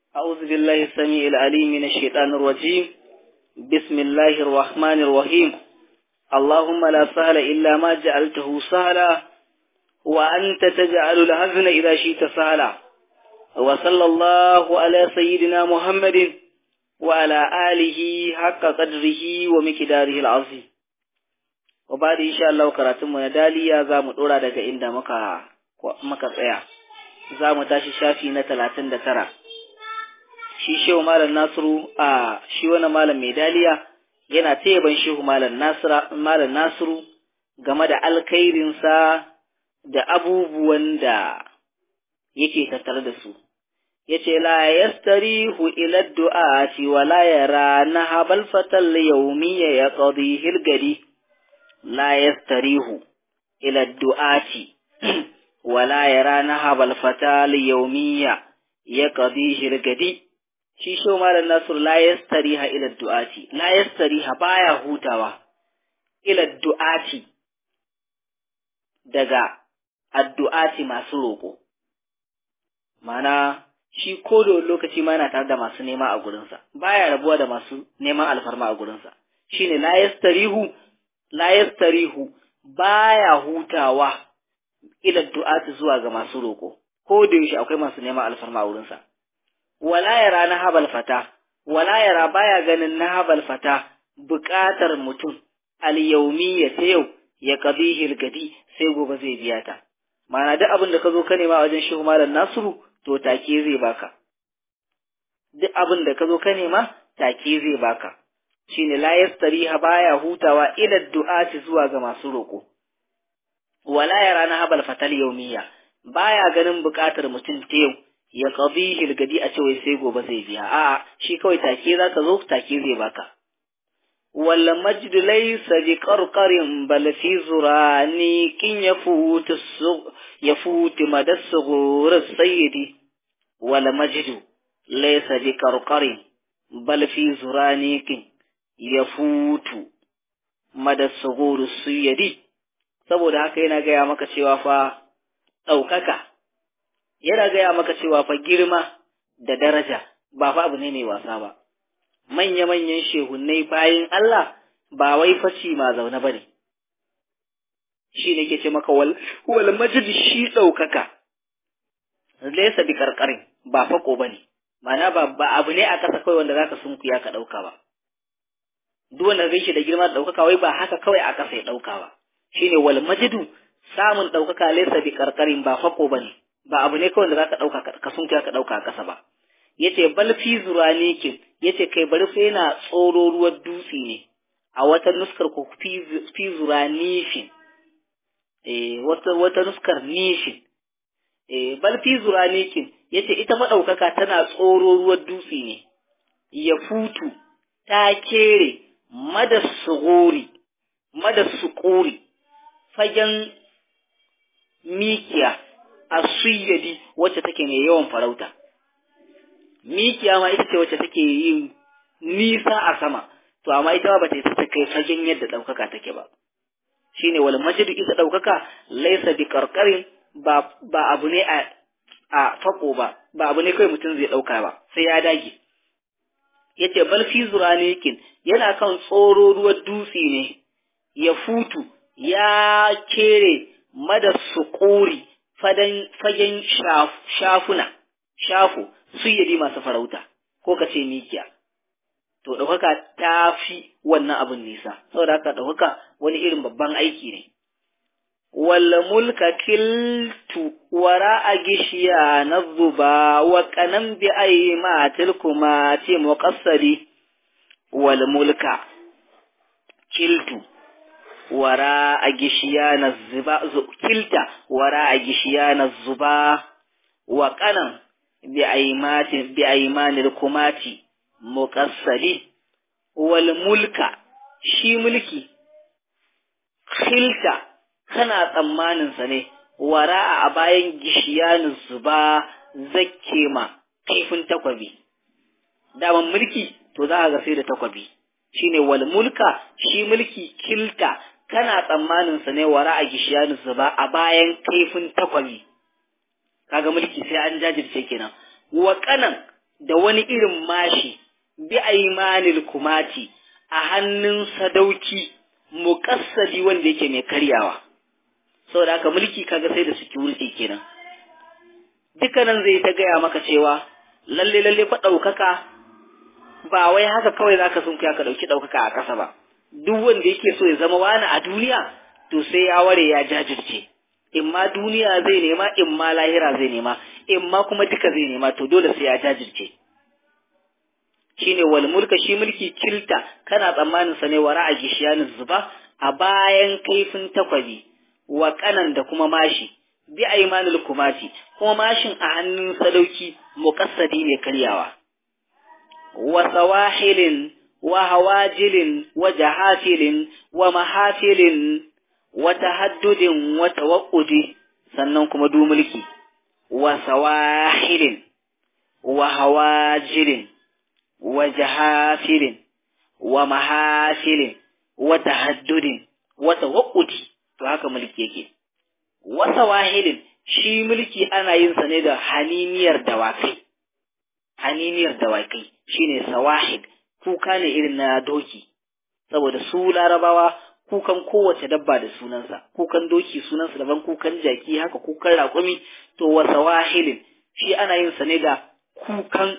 أعوذ بالله السميع العليم من الشيطان الرجيم بسم الله الرحمن الرحيم اللهم لا سهل إلا ما جعلته سهلا وأنت تجعل الحزن إذا شئت سهلا وصلى الله على سيدنا محمد وعلى آله حق قدره ومقداره العظيم وبعد إن شاء الله كراتم ندالي za mu dora daga inda muka muka tsaya za mu tashi shafi na talatin da tara shi shehu malam nasiru a shi wani malam mai daliya yana taiban shehu malam malam nasiru game da alkhairinsa da abubuwan da yake tattare da su yace la yastarihu ila du'ati wa la yara nahabal fatal yawmiyya yaqdihi al-gadi la yastarihu ila du'ati wa la yara nahabal fatal yawmiyya yaqdihi al-gadi shi sho malam nasur la yastariha ila du'ati la yastariha baya hutawa ila du'ati daga addu'ati masu roƙo mana shi ko da lokaci ma yana tare da masu nema a gurinsa baya rabuwa da masu neman alfarma a gurinsa shine la yastarihu la yastarihu baya hutawa ila du'ati zuwa ga masu roƙo ko da yaushe akwai masu neman alfarma a wurinsa wala yara na habal fata wala yara baya ganin na habal fata buƙatar mutum al-yawmiyya ta yau ya qadihi gadi sai gobe zai biya ta ma'ana duk abin da ka zo ka nema wajen shehu malam nasiru to take zai baka duk abin da ka zo ka nema take zai baka shine la yastariha baya hutawa ila du'ati zuwa ga masu roƙo wala yara na habal fatal yawmiyya baya ganin buƙatar mutum ta yau ya qadihi gadi a cewa sai gobe zai biya a shi kawai take zaka zo take zai baka wal majd laysa bi qarqarin bal fi zurani kin yafut yafut madas sughur sayyidi wal majd laysa bi qarqarin bal fi zurani kin yafutu madas sughur sayyidi saboda haka yana gaya maka cewa fa ɗaukaka yana gaya maka cewa fa girma da daraja ba fa abu ne mai wasa ba manya-manyan shehunnai bayan Allah ba wai faci ma zaune ba ne shi ne ke ce maka wal wal majid shi ɗaukaka laysa bi karkarin ba fako ba ne ma'ana ba ba abu ne a ƙasa kawai wanda zaka sunkuya ka ɗauka ba duk wanda zai shi da girma da ɗaukaka wai ba haka kawai a ƙasa ya ɗauka ba shine wal majidu samun ɗaukaka laysa bi karkarin ba fako ba ne ba abu ne kawai da za ka ɗauka ka sun ka ɗauka a ƙasa ba yace bal fi zuranikin yace kai bari fa yana tsoro ruwan dutse ne a wata nuskar ko fi zuranifin eh wata wata nuskar nifin eh bal fi zuranikin yace ita maɗaukaka tana tsoro ruwan dutse ne ya futu ta kere madasuguri madasukuri fagen mikiya asuyadi wacce take mai yawan farauta mikiya ma ita ce wacce take yin nisa a sama to amma ita ba ta ta kai fagen yadda ɗaukaka take ba shine wal majidu ita ɗaukaka laisa bi karkarin ba ba abu ne a a fako ba ba abu ne kai mutum zai ɗauka ba sai ya dage yace bal fi zuranikin yana kan tsoro ruwan dutse ne ya futu ya kere mada sukuri fagen shafuna, shafu, suyyadi masu farauta, ko ka ce mikiya. To, ɗaukaka ta fi wannan abin nisa, saboda haka ɗaukaka wani irin babban aiki ne. Walla mulka kiltu wara a gishiya na zuba wa kanan bi ai matil kuma ce muƙassari wal mulka kiltu wara a gishiya na zuba kilta wara a gishiya na zuba wa kanan bi aimatin bi aimanil kumati muqassali wal mulka shi mulki kilta kana tsammanin sa ne wara a bayan gishiyanin zuba zakke ma kaifin takwabi daman mulki to za a ga sai da takwabi shine wal mulka shi mulki kilta kana tsammanin sa ne wara a gishiyanin zuba a bayan kaifin takwabi kaga mulki sai an jajirce kenan wa kanan da wani irin mashi bi aimanil kumati a hannun sadauki muƙassadi wanda yake mai karyawa saboda haka mulki kaga sai da security kenan dukkanin zai ta gaya maka cewa lalle lalle fa ɗaukaka ba wai haka kawai zaka sun ka ɗauki ɗaukaka a ƙasa ba duk wanda yake so ya zama wani a duniya to sai ya ware ya jajirce in ma duniya zai nema in ma lahira zai nema in ma kuma duka zai nema to dole sai ya jajirce shine wal mulka shi mulki kilta kana tsammanin sa ne wara a gishiyanin zuba a bayan kaifin takwabi wa kanan da kuma mashi bi aimanul kumati kuma mashin a hannun sadauki muqassadi ne karyawa wa sawahilin wa hawajilin wa jahafilin wa mahafilin wa tahaddudin wa tawaqqudi sannan kuma du mulki wa sawahilin wa hawajilin wa jahafilin wa mahafilin wa tahaddudin wa tawaqqudi to haka mulki yake wa sawahilin shi mulki ana yin sa ne da haniniyar dawakai haniniyar dawakai shine sawahid kuka ne irin na doki saboda su larabawa kukan kowace dabba da sunansa kukan doki sunansa daban kukan jaki haka kukan raƙumi to wa sawahilin shi ana yin sa ne da kukan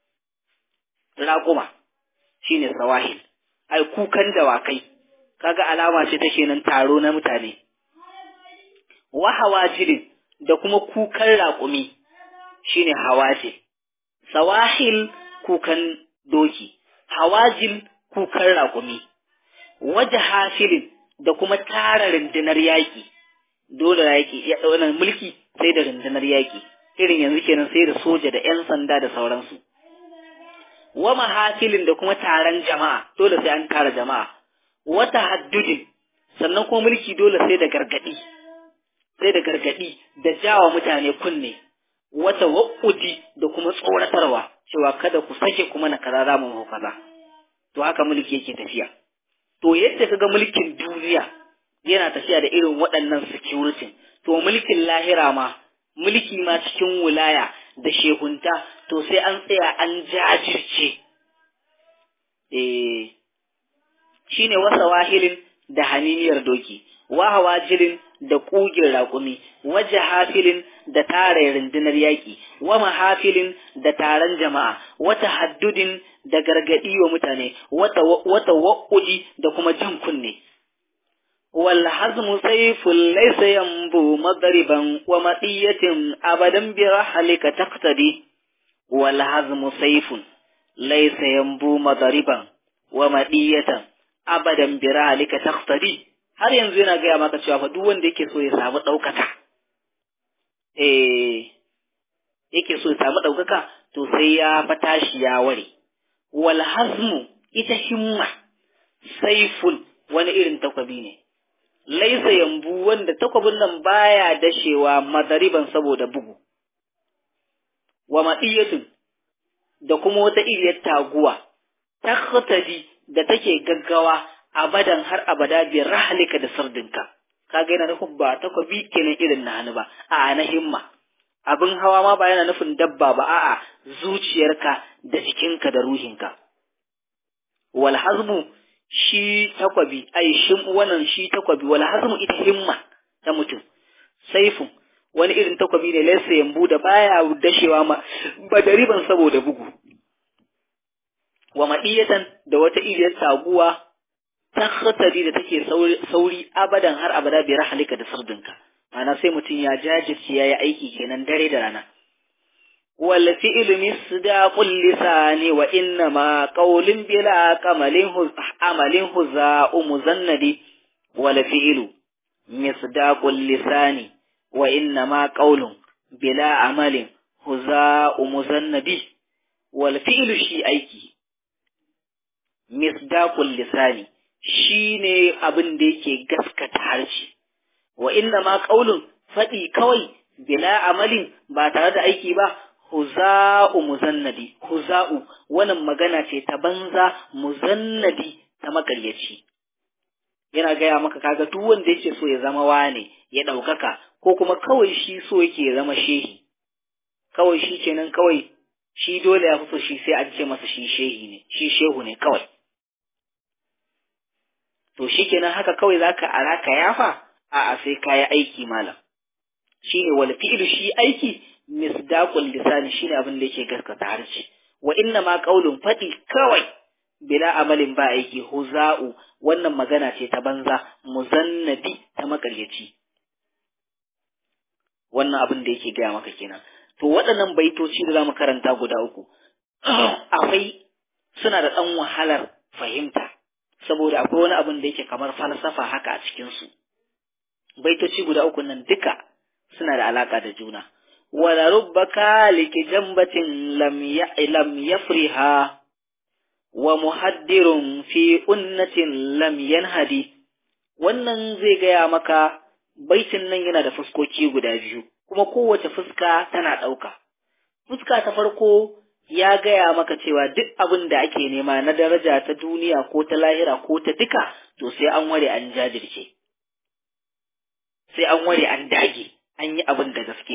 raƙuma shine sawahil ai kukan dawakai kaga alama ce take nan taro na mutane wa hawajilin da kuma kukan raƙumi shine hawajil sawahil kukan doki hawajil kukan raƙumi waje hafilin da kuma tara rundunar yaƙi dole yaƙi ya wannan mulki sai da rundunar yaƙi irin yanzu kenan sai da soja da 'yan sanda da sauransu wa mahafilin da kuma taron jama'a dole sai an tara jama'a wata haddudin sannan kuma mulki dole sai da gargadi sai da gargadi da jawa mutane kunne wata wa'udi da kuma tsoratarwa cewa kada ku sake kuma na kaza za mu kaza to haka mulki yake tafiya to yadda kaga mulkin duniya yana tafiya da irin waɗannan security to mulkin lahira ma mulki ma cikin wilaya da shehunta to sai an tsaya an jajirce eh shine wasa wahilin da haniniyar doki wa hawajilin da kugin raƙumi waje hafilin da tare rundunar yaƙi wa mahafilin da taron jama'a wata haddudin da gargaɗi wa mutane wata wata wa'udi da kuma jan kunne wal hazmu sayful laysa yanbu madriban wa madiyatin abadan bi rahlika taqtadi wal hazmu sayfun laysa yanbu madriban wa madiyatan abadan bi rahlika taqtadi har yanzu yana gaya maka cewa fa duk wanda yake so ya samu ɗaukaka eh yake so ya samu ɗaukaka to sai ya fata shi ya ware wal hazmu ita himma saifun wani irin takwabi ne laisa yambu wanda takwabin nan baya dashewa madariban saboda bugu wa madiyatun da kuma wata iriyar taguwa takhtadi da take gaggawa abadan har abada bi rahlika da sardinka kaga yana nufin ba takwabi kenan irin na hannu ba a na himma abin hawa ma ba yana nufin dabba ba a'a zuciyarka da jikinka da ruhinka wal hazmu shi takwabi ai shim wannan shi takwabi wal hazmu ita himma ta mutum saifun wani irin takwabi ne laysa yambu da baya dashewa ma badariban saboda bugu wa madiyatan da wata iriyar taguwa ta khatari da take sauri abadan har abada bi rahlika da sardinka ana sai mutum ya jajirce yayi aiki kenan dare da rana wal fi'lu misdaqul lisani wa inna ma qawlin bila qamalin amalin huza muzannadi wal fi'lu misdaqul lisani wa inna ma qawlun bila amalin huza muzannadi wal fi'lu shi aiki misdaqul lisani shi ne abin da yake gaskata harshe, wa inna ma ƙaulun faɗi kawai bila amalin ba tare da aiki ba, huza'u muzannadi, huza'u wannan magana ce ta banza muzannadi ta makaryaci. Yana gaya maka kaga duk wanda yake so ya zama wane ya ɗaukaka ko kuma kawai shi so yake ya zama shehi, kawai shi kenan kawai shi dole ya fito shi sai an ce masa shi shehi ne shi shehu ne kawai to shi kenan haka kawai zaka ara ka yafa a'a sai kayi aiki malam shine wal fi'lu shi aiki misdaqul lisani shine abin da yake gaskata harshe wa inna ma qaulun fadi kawai bila amalin ba aiki huza'u wannan magana ce ta banza muzannabi ta makaryaci wannan abin da yake gaya maka kenan to waɗannan baitoci da zamu karanta guda uku akwai suna da ɗan wahalar fahimta saboda akwai wani abin da yake kamar falsafa haka a cikinsu baitoci guda uku nan duka suna da alaka da juna wala rubba kaliki jambatin lam ya lam yafriha wa muhaddirun fi unnatin lam yanhadi wannan zai gaya maka baitin nan yana da fuskoki guda biyu kuma kowace fuska tana ɗauka fuska ta farko ya gaya maka cewa duk abin da ake nema na daraja ta duniya ko ta lahira ko ta duka to sai an ware an jajirce sai an ware an dage an yi abin da gaske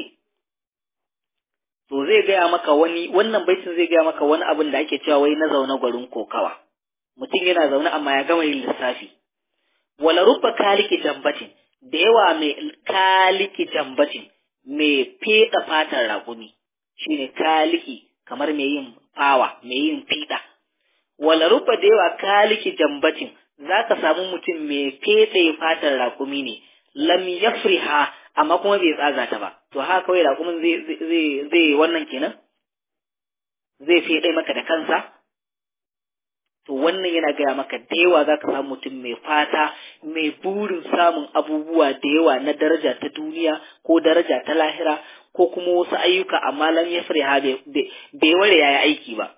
to zai gaya maka wani wannan baitin zai gaya maka wani abin da ake cewa wai na zaune gwarin kokawa mutum yana zaune amma ya gama yin lissafi wala rubba kaliki jambatin da yawa mai kaliki jambatin mai feda fatar raƙumi shine kaliki kamar mai yin fawa mai yin fiɗa wala rubba da yawa kaliki jambatin za ka samu mutum mai fede fatar raƙumi ne lam yafriha amma kuma bai tsaga ta ba to haka kawai raƙumin zai zai zai wannan kenan zai fede maka da kansa to wannan yana gaya maka da yawa za ka samu mutum mai fata mai burin samun abubuwa da yawa na daraja ta duniya ko daraja ta lahira ko kuma wasu ayyuka amma lam yafriha bai ware yayi aiki ba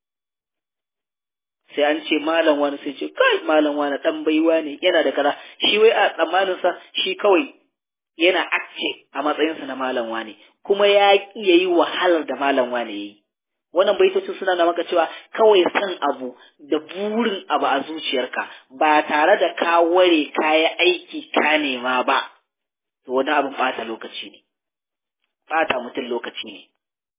sai an ce malam wani sai ce kai malam wani dan baiwa ne yana da kaza shi wai a tsammanin sa shi kawai yana akce a matsayinsa na malam wani kuma ya iya yi wahalar da malam wani yayi wannan baitocin suna da maka cewa kawai san abu da burin abu a zuciyarka ba tare da ka ware kayi aiki ka nema ba to wani abin bata lokaci ne bata mutum lokaci ne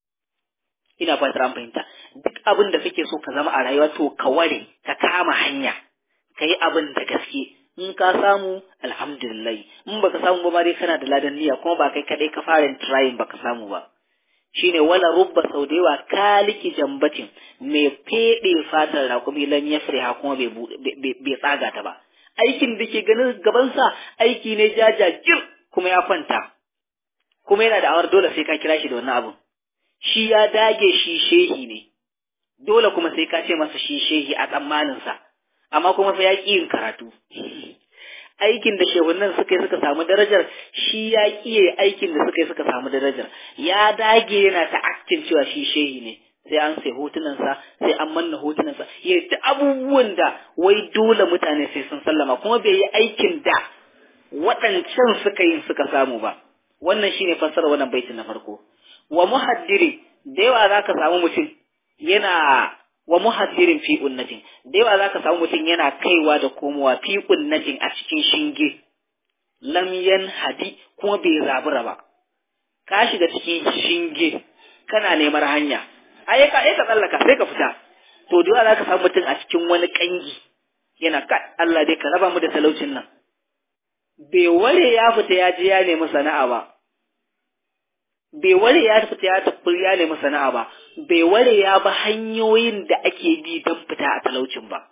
ina fatar an fahimta duk abin da kake so ka zama a rayuwa to ka ware ka kama hanya ka yi abin da gaske in ka samu alhamdulillah in baka samu ba ma dai kana da ladan niyya kuma ba kai kadai ka fara trying baka samu ba shine wala rubba sau da yawa kaliki jambatin mai fede fatar rakumi lan yafriha kuma bai tsaga ta ba aikin da ke ganin gabansa aiki ne jajajir kuma ya kwanta kuma yana da awar dole sai ka kira shi da wannan abun shi ya dage shi shehi ne dole kuma sai ka ce masa shi shehi a tsammaninsa amma kuma fa ya ƙi yin karatu aikin da shehunan suka yi suka samu darajar shi ya ƙiye aikin da suka yi suka samu darajar ya dage yana ta aktin cewa shi shehi ne sai an sai hotunansa sai an manna hotunansa ya ta abubuwan da wai dole mutane sai sun sallama kuma bai yi aikin da waɗancan suka yi suka samu ba wannan shine fassara wannan baitin na farko wa muhaddiri da yawa zaka samu mutum yana wa muhaddirin fi unnatin da yawa zaka samu mutum yana kaiwa da komowa fi unnatin a cikin shinge lam hadi kuma bai zabura ba ka shiga cikin shinge kana neman hanya ai ka ai ka tsallaka sai ka fita to da yawa zaka samu mutum a cikin wani kangi yana ka Allah dai ka raba mu da talaucin nan bai ware ya fita ya je ya nemi sana'a ba bai ware ya fita ya tafi ya nemi sana'a ba bai ware ya ba hanyoyin da ake bi don fita a talaucin ba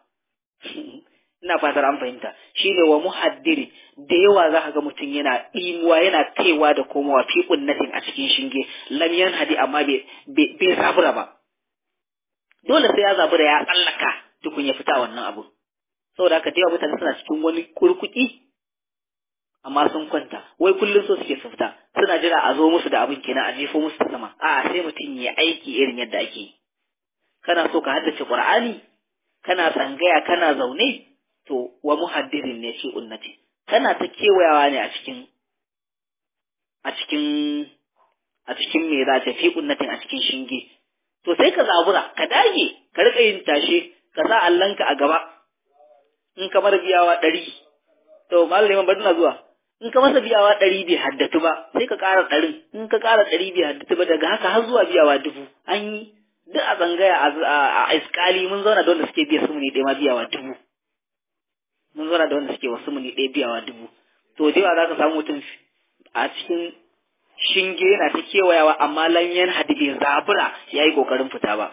ina fatar an fahimta shine wa muhaddiri da yawa za ka ga mutum yana ɗimuwa yana kaiwa da komowa fi kunnatin a cikin shinge lam hadi amma bai zabura ba dole sai ya zabura ya tsallaka tukun ya fita wannan abu saboda haka da yawa mutane suna cikin wani kurkuki amma sun kwanta wai kullum so suke su fita suna jira a zo musu da abin kenan a jefo musu ta sama a sai mutum ya aiki irin yadda ake kana so ka haddace qur'ani kana tsangaya kana zaune to wa muhaddirin ne shi unnati kana ta kewayawa ne a cikin a cikin a cikin me za ta fi unnatin a cikin shinge to sai ka zabura ka dage ka rika yin tashe ka sa allanka a gaba in kamar biyawa ɗari to malamin bari na zuwa in ka masa biyawa ɗari bai haddatu ba sai ka ƙara ɗarin in ka ƙara ɗari bai haddatu ba daga haka har zuwa biyawa dubu an yi duk a zangaya a iskali mun zauna da wanda suke biya sumuni ɗaya ma biyawa dubu mun zauna da wanda suke wa sumuni ɗaya biyawa dubu to da yawa za ka samu mutum a cikin shinge yana ta kewayawa amma lanyan hadi bai zabura ya yi ƙoƙarin fita ba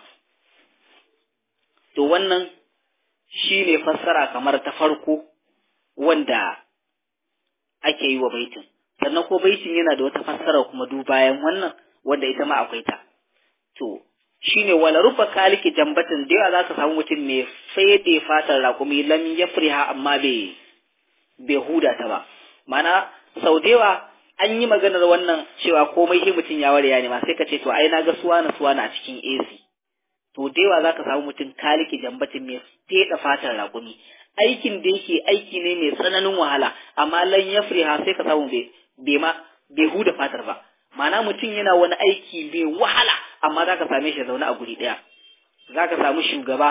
to wannan shi ne fassara kamar ta farko wanda ake yi wa baitin sannan ko baitin yana da wata fassara kuma du bayan wannan wanda ita ma akwai ta to shine wala rufa kaliki jambatin da yawa za ka samu mutum mai fede fatar raƙumi lam yafriha amma bai bai huda ta ba mana sau da yawa an yi maganar wannan cewa komai shi mutum ya ware ya nema sai ka ce to ai na ga suwana suwana a cikin AC to da yawa za ka samu mutum kaliki jambatin mai fede fatar raƙumi aikin da yake aiki ne mai tsananin wahala amma lan yafriha sai ka samu bai ma bai huda fatar ba ma'ana mutum yana wani aiki mai wahala amma za ka same shi zaune a guri ɗaya za ka samu shugaba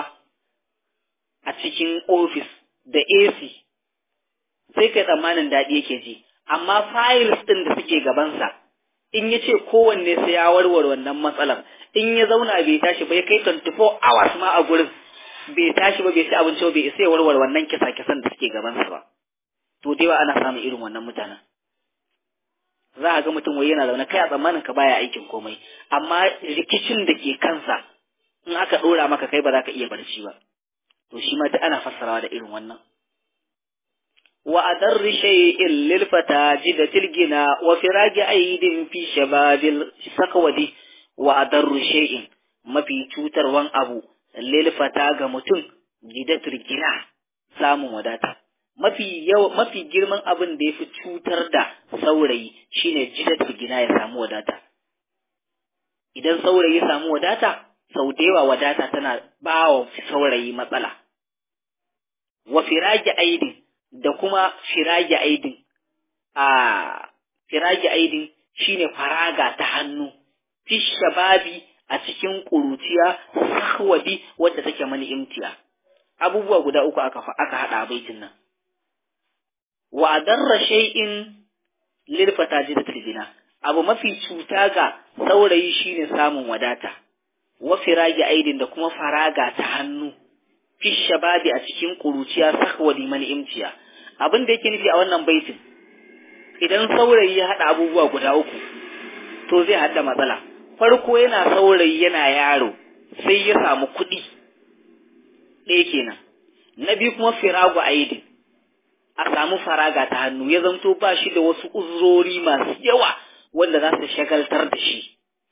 a cikin ofis da AC sai kai tsammanin daɗi yake ji amma files ɗin da suke gabansa in ya ce kowanne sai ya warware wannan matsalar in ya zauna bai tashi bai kai 24 hours ma a gurin bai tashi ba bai ci abinci ba bai isa ya warware wannan kisa-kisan da suke gabansa ba to dai ana samun irin wannan mutanen za a ga mutum wai yana zaune kai a tsammanin ka baya aikin komai amma rikicin da ke kansa in aka ɗora maka kai ba za ka iya barci ba to shi ma duk ana fassarawa da irin wannan wa adarri shay'in lil fata jidatil gina wa firagi aidin fi shababil sakwadi wa adarru shay'in mafi cutarwan abu lil fata ga mutum jidatil gina samun wadata mafi yawa mafi girman abin da yafi cutar da saurayi shine jidatul gina ya samu wadata idan saurayi ya samu wadata sau da yawa wadata tana bawa saurayi matsala wa firagi aidin da kuma firagi aidin a firagi aidin shine faraga ta hannu fi shababi a cikin ƙuruciya sahwadi wadda take mani imtiya abubuwa guda uku aka aka hada baitin nan wa adarra shay'in lil fatajidatil bina abu mafi cuta ga saurayi shine samun wadata wa firagi aidin da kuma faraga ta hannu fi shababi a cikin kuruciya sakwa liman imciya abin da yake nufi a wannan baitin idan saurayi ya hada abubuwa guda uku to zai hada matsala farko yana saurayi yana yaro sai ya samu kuɗi ɗaya kenan na biyu kuma firagu aidin a samu faraga ta hannu ya zanto ba shi da wasu uzurori masu yawa wanda za su shagaltar da shi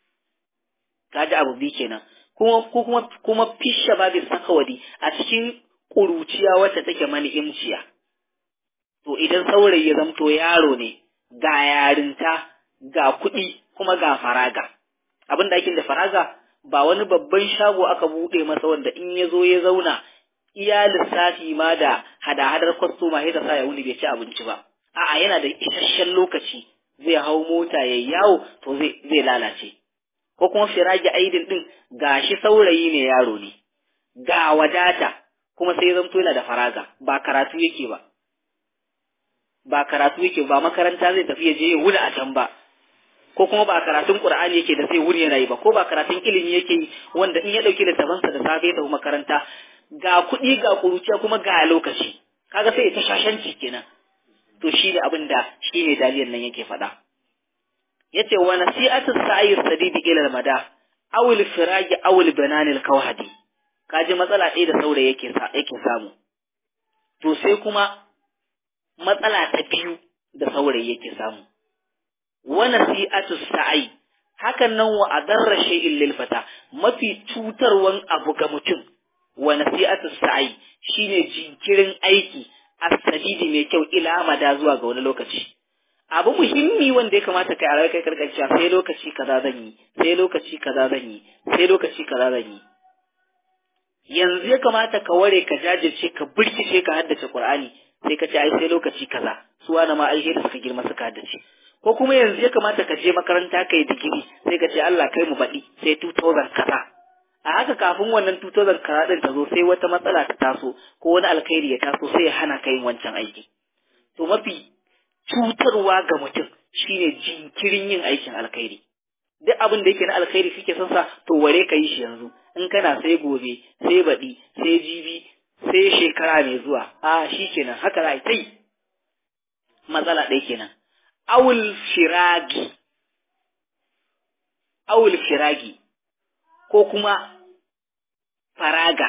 kaji abu bi kenan kuma kuma kuma fisha babu sakawadi a cikin ƙuruciya wacce take mani imciya to idan saurayi ya zamto yaro ne ga yarinta ga kuɗi kuma ga faraga abin da ake da faraga ba wani babban shago aka buɗe masa wanda in ya zo ya zauna iya lissafi ma da hada-hadar kwastoma sai ta sa ya wuni bai ci abinci ba a'a yana da isasshen lokaci zai hau mota ya yawo to zai zai lalace ko kuma firage aidin din gashi saurayi ne yaro ne ga wadata kuma sai zamto yana da faraga ba karatu yake ba ba karatu yake ba makaranta zai tafi ya je ya wuni a can ba ko kuma ba karatun Qur'ani yake da sai wuri yana yi ba ko ba karatun ilimi yake yi wanda in ya dauki littafansa da safe ya tafi makaranta ga kuɗi ga kuruciya kuma ga lokaci kaga sai ta shashanci kenan to shi da abin da shi ne daliyan nan yake faɗa yace wa nasi'atu sa'ir sadidi ila al-mada aw al-firagi aw al-banan al-kawhadi kaji matsala ɗaya da saurayi yake yake samu to sai kuma matsala ta biyu da saurayi yake samu wa nasi'atu sa'i hakan nan wa adarra shay'in lil fata mafi cutarwan abu ga mutum wa nasi'atu sa'i shine jinkirin aiki as-sadidi mai kyau ila mada zuwa ga wani lokaci abu muhimmi wanda ya kamata kai a rayuwar kai karkaciya sai lokaci kaza zan yi sai lokaci kaza zan yi sai lokaci kaza zan yi yanzu ya kamata ka ware ka jajirce ka birkice ka haddace Qur'ani sai ka ce ai sai lokaci kaza su wani ma ai da suka girma suka haddace ko kuma yanzu ya kamata ka je makaranta ka yi digiri sai ka ce Allah kai mu baɗi sai 2000 kaza a haka kafin wannan 2000 kaza din ta zo sai wata matsala ta taso ko wani alkhairi ya taso sai ya hana ka yin wancan aiki to mafi cutarwa ga mutum shine jinkirin yin aikin alkhairi duk abin da yake na alkhairi kike son sa to ware ka yi shi yanzu in kana sai gobe sai baɗi sai jibi sai shekara mai zuwa a shi kenan haka za a yi matsala ɗaya kenan awul firagi awul firagi ko kuma faraga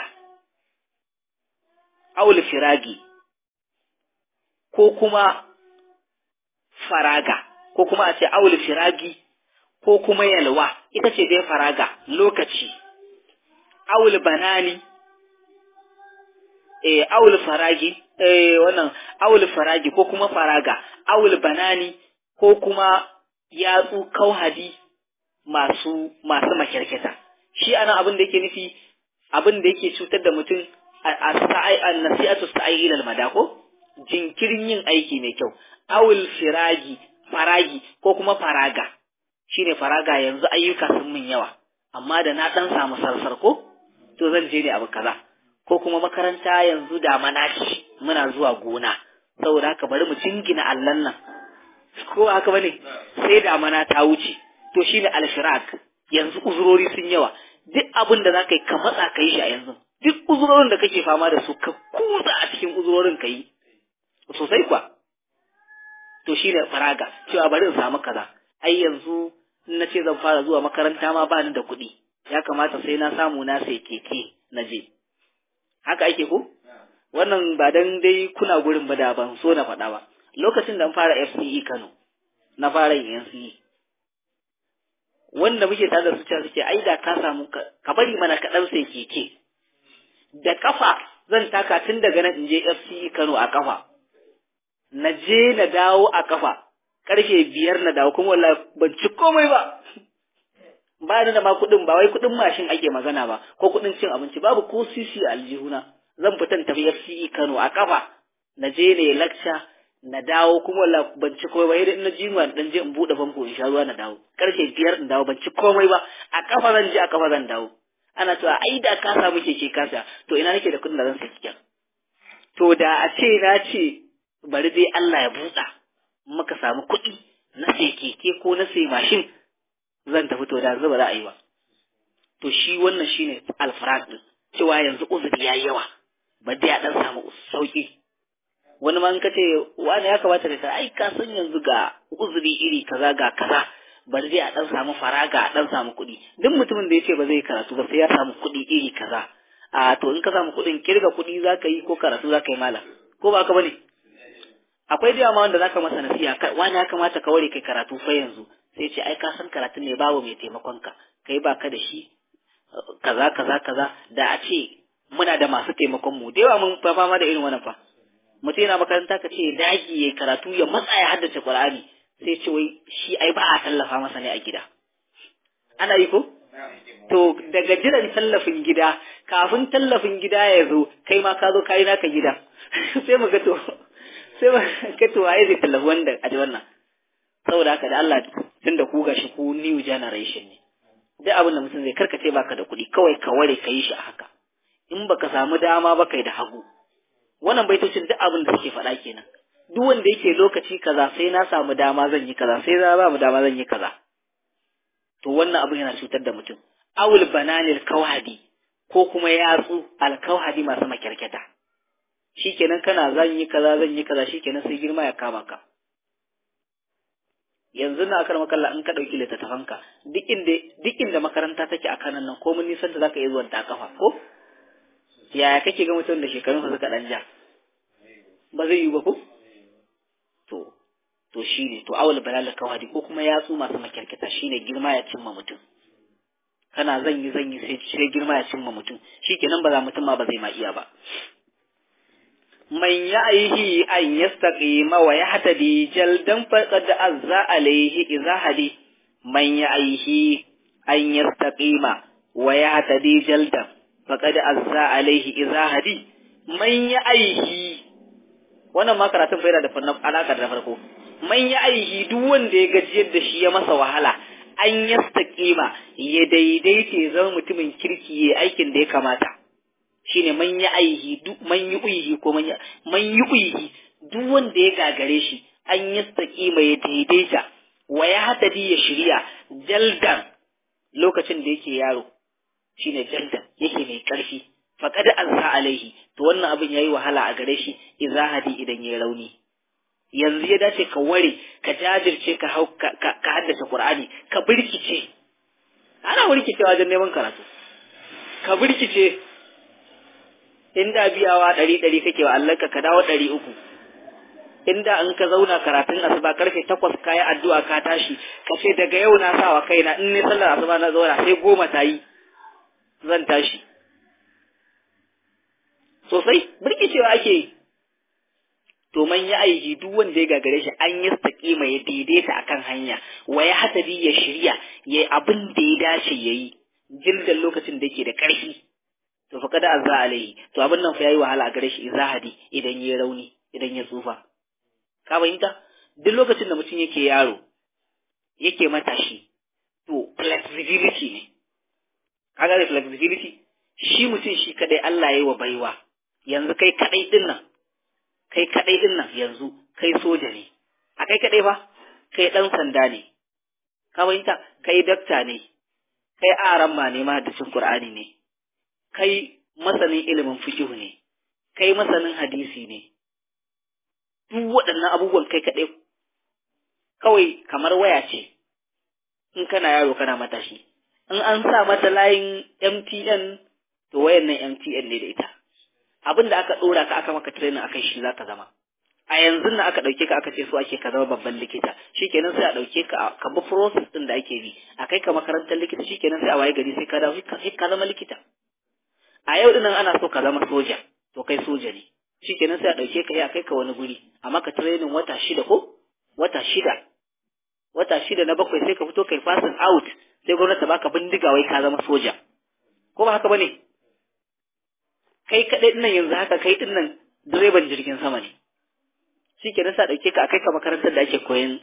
awul firagi ko kuma faraga ko kuma a ce awul firagi ko kuma yalwa ita ce dai faraga lokaci awul banani eh awul faragi eh wannan awul faragi ko kuma faraga awul banani ko kuma yatsu kauhadi masu masu makirkita shi ana abin da yake nufi abin da yake cutar da mutum a sa'i an nasi'atu sa'i ila al ko jinkirin yin aiki mai kyau awul firagi faragi ko kuma faraga shine faraga yanzu ayyuka sun min yawa amma da na dan samu sarsar ko to zan je ne abu kaza ko kuma makaranta yanzu da mana ce muna zuwa gona saboda haka bari mu jingina allan nan ko haka bane sai da mana ta wuce to shine alfirak yanzu uzurori sun yawa duk abin da zaka yi ka matsa ka yi shi a yanzu duk uzurorin da kake fama da su ka kusa a cikin uzurorin ka yi sosai kuwa to shine faraga cewa bari in samu kaza ai yanzu na ce zan fara zuwa makaranta ma ba ni da kuɗi ya kamata sai na samu na sai keke na je haka ake ko wannan ba dan dai kuna gurin ba da ban so na faɗa ba lokacin da fara FCE Kano na fara yin NCE wanda muke tare da su cewa suke ai da ka samu ka bari mana ka dan sai keke da kafa zan taka tun daga nan in je FCE Kano a kafa na je na dawo a kafa karfe biyar na dawo kuma wallahi ban ci komai ba ba ni da ma kuɗin ba wai kuɗin mashin ake magana ba ko kuɗin cin abinci babu ko sisi a aljihuna zan fitan tafi FCE Kano a kafa na je ne lakca na dawo kuma wallahi ban ci komai ba idan na ji ma dan je in bude famfo in sha ruwa na dawo karfe biyar in dawo ban ci komai ba a kafa zan je a kafa zan dawo ana cewa ai da ka samu keke kasa to ina nake da kuɗin da zan saki kyan to da a ce na ce bari dai Allah ya buɗa muka samu kuɗi na sai keke ko na sai mashin zan tafi to da zuba za a yi ba to shi wannan shine alfarad din cewa yanzu uzuri ya yawa ba dai a dan samu sauki wani ma in ka ce wani ya kamata ka ai ka san yanzu ga uzuri iri kaza ga kaza bari dai a dan samu faraga a dan samu kuɗi duk mutumin da ya ce ba zai karatu ba sai ya samu kuɗi iri kaza a to in ka samu kuɗin kirga kuɗi za ka yi ko karatu za ka yi malam ko ba ka bane akwai da yawa wanda zaka masa nasiha wani ya kamata ka ware kai karatu fa yanzu sai ce ai ka san karatun ne babu mai taimakon ka kai baka da shi kaza kaza kaza da a ce muna da masu taimakon mu da yawa mun fa fama da irin wannan fa mutum yana makaranta ka ce dagi yayi karatu ya matsa ya haddace Qur'ani sai ce wai shi ai ba a tallafa masa ne a gida ana yi ko to daga jiran tallafin gida kafin tallafin gida ya zo kai ma ka zo kai naka gida sai mu ga to sai ba ka to waye zai tallafi wanda a ji wannan saboda haka da Allah tunda ku gashi ku new generation ne duk abin da mutum zai karkace baka da kuɗi kawai ka ware ka yi shi a haka in baka samu dama ba kai da hagu wannan baitocin duk abin da suke faɗa kenan duk wanda yake lokaci kaza sai na samu dama zan yi kaza sai na ba mu dama zan yi kaza to wannan abin yana cutar da mutum awul bananil kawhadi ko kuma yatsu alkawhadi masu makyarkyata shikenan kana zan yi kaza zan yi kaza shikenan sai girma ya kama ka yanzu na akar makalla in ka dauki littattafanka duk inda duk inda makaranta take a kanan nan ko mun nisan ta zaka iya zuwa ta kafa ko yaya kake ga mutum da shekarun sa suka dan ja ba zai yi ba ko to to shine to awul balal kawadi ko kuma yatsu masu makyarkita shine girma ya cimma mutum kana zan yi zan yi sai girma ya cimma mutum shikenan ba za mutum ma ba zai ma iya ba man ya'ihi an yastaqima wa yahtadi jaldan faqad azza alayhi idza hadi man ya'ihi an yastaqima wa yahtadi jaldan faqad azza alayhi idza hadi man ya'ihi wannan ma karatun fa yana da fannin alaka da farko man ya'ihi duk wanda ya gajiyar da shi ya masa wahala an yastaqima ya daidaita zama mutumin kirki yayi aikin da ya kamata shine man yi aihi duk man yi uihi ko man man yi uihi duk wanda ya gagare shi an yastaqima ya daidaita wa ya hadadi ya shirya jaldan lokacin da yake yaro shine jalda yake mai karfi faqad azza alaihi to wannan abin yayi wahala a gare shi idza hadi idan yayi rauni yanzu ya dace ka ware ka jajirce ka hau ka, ka haddace qur'ani ka birkice ana birkicewa wajen neman karatu ka birkice inda biyawa ɗari ɗari kake wa Allah ka dawo ɗari uku inda in ka zauna karatun asuba karfe takwas kayi addu'a ka tashi ka ce daga yau na sawa kaina in ne sallar asuba na zauna sai goma ta yi zan tashi sosai birkicewa ake yi to man ya aiki duk wanda ya gagare shi an yi saƙima ya daidaita akan hanya wa ya hasabi ya shirya ya yi abin da ya dace ya yi jildan lokacin da yake da ƙarfi to fa kada azza alaihi to abin nan fa yayi wahala a gare shi izahadi idan ya rauni idan ya tsufa ka fahimta duk lokacin da mutum yake yaro yake matashi to flexibility ne kaga da flexibility shi mutum shi kadai Allah ya yi wa baiwa yanzu kai kadai din nan kai kadai din nan yanzu kai soja ne a kai kadai ba kai dan sanda ne ka fahimta kai dakta ne kai aran ma ne mahaddacin qur'ani ne kai masanin ilimin fiqh ne kai masanin hadisi ne duk waɗannan abubuwan kai kadai kawai kamar waya ce in kana yaro kana matashi in an sa mata layin MTN to wayan nan MTN ne da ita abin da aka ɗora ka aka maka training akai shi za ka zama a yanzu na aka ɗauke ka aka ce so ake ka zama babban likita shikenan sai a ɗauke ka ka bi process ɗin da ake bi a kai ka makarantar likita shikenan sai a waye gari sai ka dawo sai ka zama likita a yau dinnan ana so ka zama soja to kai soja ne shikenan sai a ɗauke ka a kai ka wani guri a maka training wata shida ko wata shida wata shida na bakwai sai ka fito kai passing out sai gwamnati ta baka bindiga wai ka zama soja ko ba haka bane kai kaɗai dinnan yanzu haka kai dinnan direban jirgin sama ne shi ke sa ɗauke ka a kai ka makarantar da ake koyan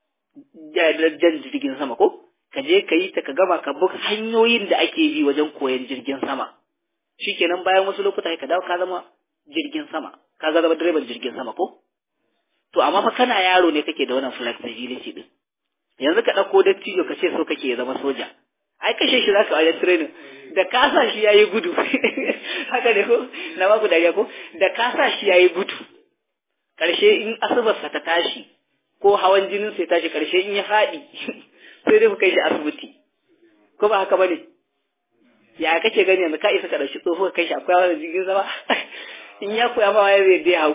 jan jirgin sama ko ka je ka yi ta ka gama ka bi hanyoyin da ake bi wajen koyan jirgin sama shi kenan bayan wasu lokuta ka dawo ka zama jirgin sama ka zama direban jirgin sama ko to amma fa kana yaro ne kake da wannan flexibility din yanzu ka ɗauko dattijo ka ce so kake ya zama soja ai kashe shi zaka wajen training da ka sa shi yayi gudu haka ne ko na ba ku dariya ko da ka sa shi yayi gudu karshe in asubarsa ta tashi ko hawan jinin sai tashi karshe in ya faɗi sai dai ku kai shi asibiti ko ba haka bane ya kake gani yanzu ka isa ka dauki tsofo ka kai shi akwai wani jirgin sama in ya koya ma ya zai dai hau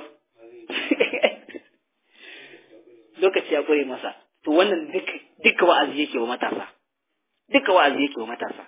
lokaci ya kure masa to wannan duk duka wa'azi yake wa matasa duka wa'azi yake wa matasa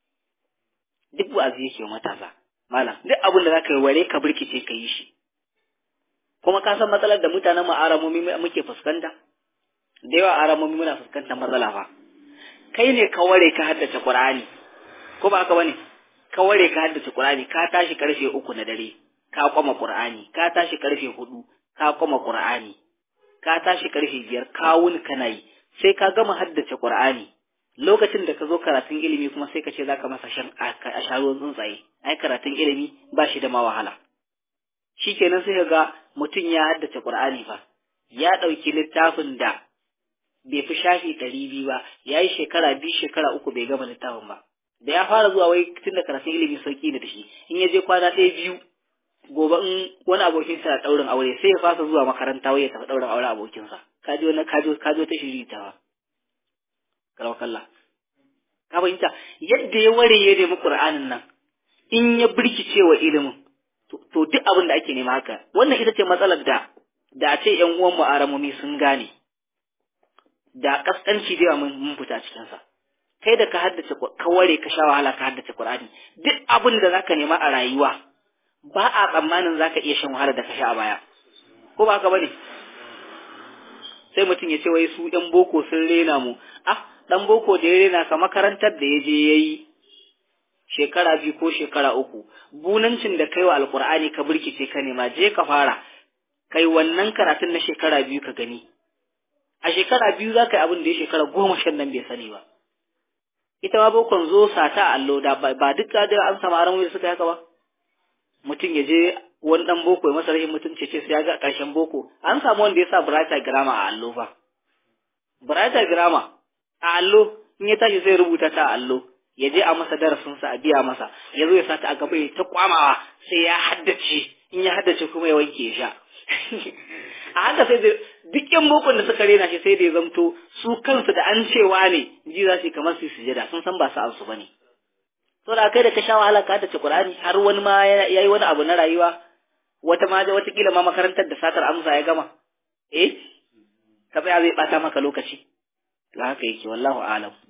duk wa'azi yake wa matasa malam duk abin da zaka yi ware ka birkice ka yi shi kuma ka san matsalar da mutanen mu aramomi muke fuskanta da yawa aramomi muna fuskantar matsala fa kai ne ka ware ka haddace qur'ani ko ba haka bane ka ware ka haddace qur'ani ka tashi karfe uku na dare ka kwama qur'ani ka tashi karfe hudu ka kwama qur'ani ka tashi karfe biyar ka wuni kana yi sai ka gama haddace qur'ani lokacin da ka zo karatun ilimi kuma sai ka ce za ka masa shan a sharuwan tsuntsaye ai karatun ilimi ba shi da ma wahala shi kenan sai ka ga mutum ya haddace qur'ani fa ya ɗauki littafin da bai fi shafi ɗari biyu ba ya yi shekara biyu shekara uku bai gama littafin ba da ya fara zuwa wai tun da karatun ilimi sauki ne da shi in ya je kwana ɗaya biyu gobe in wani abokin sa ɗaurin aure sai ya fasa zuwa makaranta wai ya tafi ɗaurin aure abokinsa kaji wani kaji kaji ta shiri ta karawa kalla ka fahimta yadda ya ware ya nemi qur'anin nan in ya birkice wa ilimin to duk abin da ake nema haka wannan ita ce matsalar da da a ce ƴan uwan mu aramomi sun gane da kaskanci da mun mun fita cikin sa kai da ka haddace ka ware ka sha wahala ka haddace qur'ani duk abin da zaka nema a rayuwa ba a tsammanin zaka iya shan wahala da ka sha a baya ko ba haka bane sai mutum ya ce wai su ɗan boko sun rena mu ah ɗan boko da ya rena ka makarantar da ya je ya yi shekara biyu ko shekara uku bunancin da kai wa alkur'ani ka birkice ka nema je ka fara kai wannan karatun na shekara biyu ka gani a shekara biyu za ka yi abin da ya shekara goma shan nan bai sani ba ita ma bokon zo sata allo da ba duk da an samu aran wani suka haka ba mutum ya je wani dan boko ya masa rashin mutunci ce sai ya ga ƙarshen boko an samu wanda ya sa brighter grammar a allo fa brighter grammar a allo in ya tashi sai rubuta ta a allo ya je a masa darasinsa a biya masa ya zo ya sata a gaba ya ta kwamawa sai ya haddace in ya haddace kuma ya wanke ya sha a haka sai duk yan bokon da suka rena shi sai da ya zamto su kansu da an cewa ne ji za su yi kamar su sujada sun san ba su ansu bane to da kai da ka sha wahala ka haddace Qur'ani har wani ma yayi wani abu na rayuwa wata ma wata kila ma makarantar da satar amsa ya gama eh ka tsaya zai bata maka lokaci to haka yake wallahu a'lam